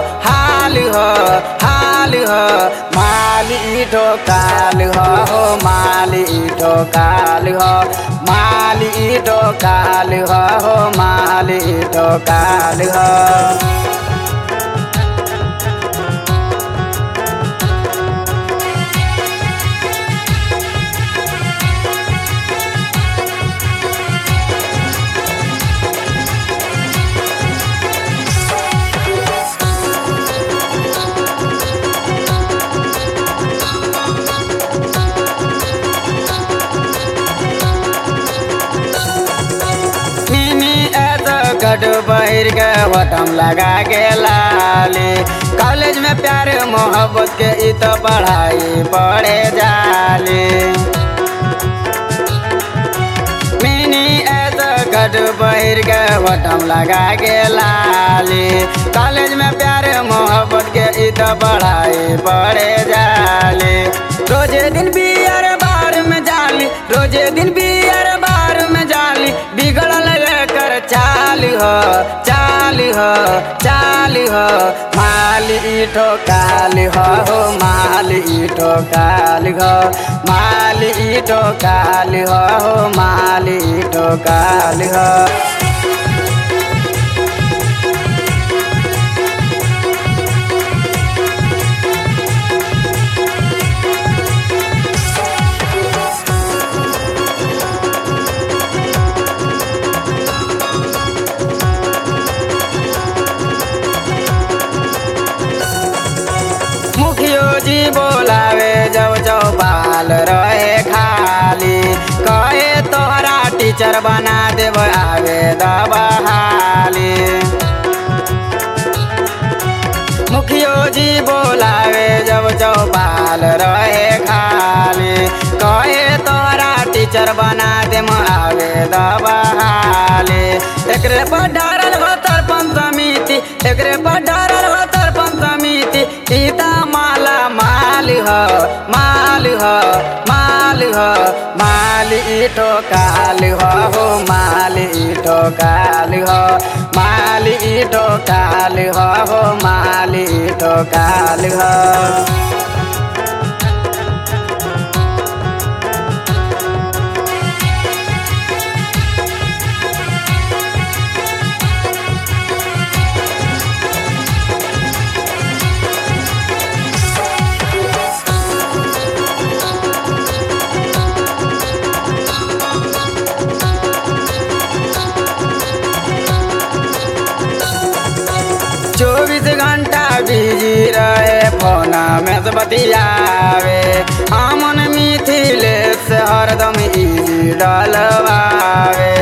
हाल हो हाल हो माली ठोकाल हो हो माली ठोकाल हो माली ठोकाल हो हो माली ठोकाल हो मिनी एत गड बहिर के वटम लगा के लाली कॉलेज में प्यार मोहब्बत के इ तो पढ़ाई पढ़े जाली मिनी एत गड बहिर के वटम लगा के लाली कॉलेज में प्यार मोहब्बत के इ तो पढ़ाई पढ़े जाली रोजे दिन बियर बार में जाली रोजे दिन बियर बार में जाली बिगड़ल कर चाल हो चाल हो चाल हो माल ईठो काल हो हो माल ईठो काल हो माल ईठो काल हो हो माल ईठो काल हो मुखियो जी बोलावे जब चौपाल रहे खाली कहे तोहरा टीचर बना देव आवे दबहाली मुखियो जी बोलावे जब चौपाल रहे खाली कहे तोहरा टीचर बना देम आवे दबहाली एकरे पर डारल हो तरपन समिति एकरे पर डारल हो तरपन समिति सीता माला माल हो माल हो माल हो माल ईठो काल हो हो माल ईठो काल हो माल ईठो काल हो हो माल ईठो काल हो चौबीस घंटा बिजी रहे फोन में से बतियावे हमन मिथिले से हरदम इजी डलवावे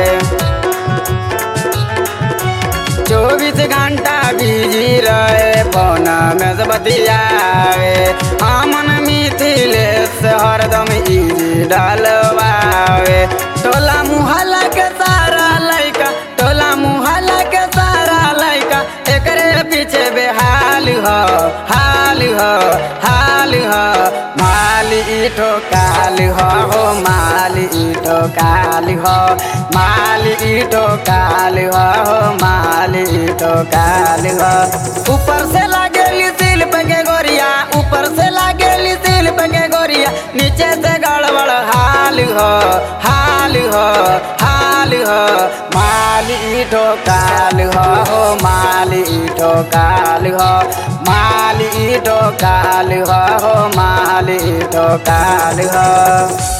चौबीस घंटा बिजी रहे फोन में से बतियावे हमन मिथिले से हरदम इजी डलवावे टोला मुहल्ला के सारा लइका टोला मुहल्ला के सारा लइका एकरे पीछे बेहाल हो हाल हो हाल हो माल ईठो काल हो हो माल ईठो काल हो माल ईठो काल हो हो माल ईठो काल हो ऊपर से लागेली शिल्प के गोरिया ऊपर से लागेली शिल्प के गोरिया नीचे से गड़बड़ हाल हो हाल हो हाल हो माल ईठो काल हो हो माल ईठो काल हो माल ईठो काल हो हो माल ईठो काल हो